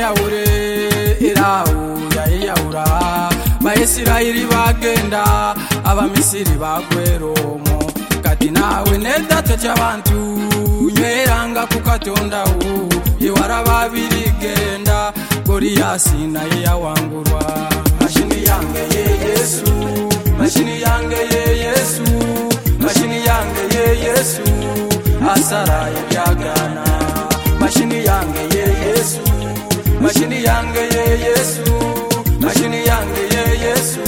yahure irahu yayiyahura bayisirayeli bagenda abamisiri bagweromo kati nawe nedata cy'abantu nyweranga ku katondawu yewara babirigenda goriyasi naye yawangurwa mashini yange ye yesu mashini yange ye yesu mashini yange ye yesu asara yabyagana mashini yange ye yesu mashini yange ye yesu mashini yange ye yesu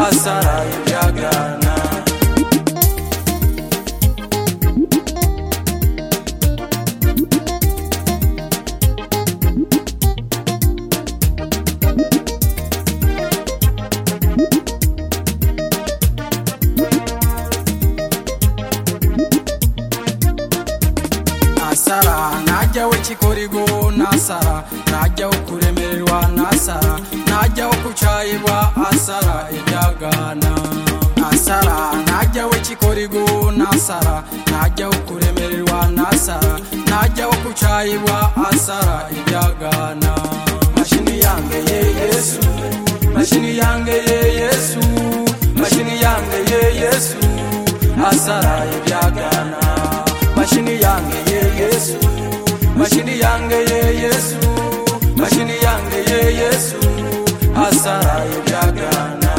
asara yabyagana nasara najyaho ikikorigo nasara najyaho kuremererwa nasara najyaho kucayibwa asara ibyagana nasara najyaho ikikorigo nasara najyaho kuremererwa nasara najyaho kucayibwa asara ibyagana mashini yange ye yesu mashini yange ye yesu mashini yange ye yesu asara ibyagana mashini yange ye yesu mashini yange ye yesu mashini yange ye yesu asara ibyagana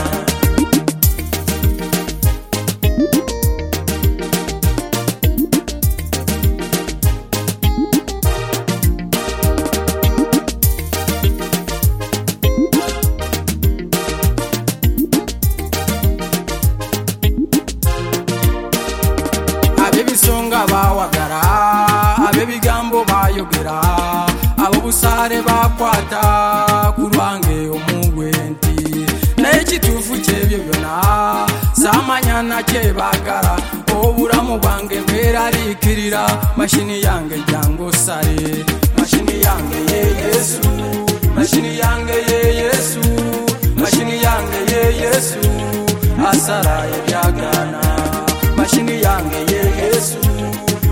ab'ibisonga bawagara ab'ibigambo bayogera ab'ubusare bakwata ku rubange umugwenti n'ekituufu kyebyo byona samanyana kyebagara obulamu bwange bweraliikirira mashini yange jangosale mashini yange ye yesu mashini yange ye yesu mashini yange ye yesu asara ebyagana mashini yange ye yesu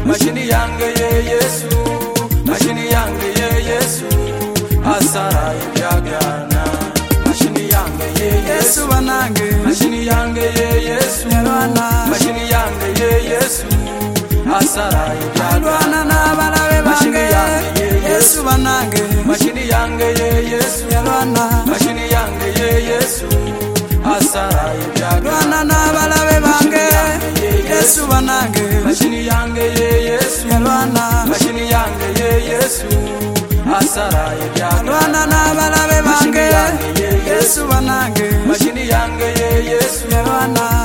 mashini yange ye yesu mashini yange ye yesu asara ibyagana mashini yange ye yesu banange mashini yange ye yesu mashini yange ye yesu asara ibyagana n'abarabe mashini yange ye yesu yesu banange mashini yange ye yesu mashini yange ye yesu asara ibyagana lwana n'abarabe bange yesu banange mashini yange ye yesu lwana mashini yange ye yesu asara ibyagana lwana n'abarabe bange Mashini yange ye Yesu. yesu banange mashini yange ye yesu lwana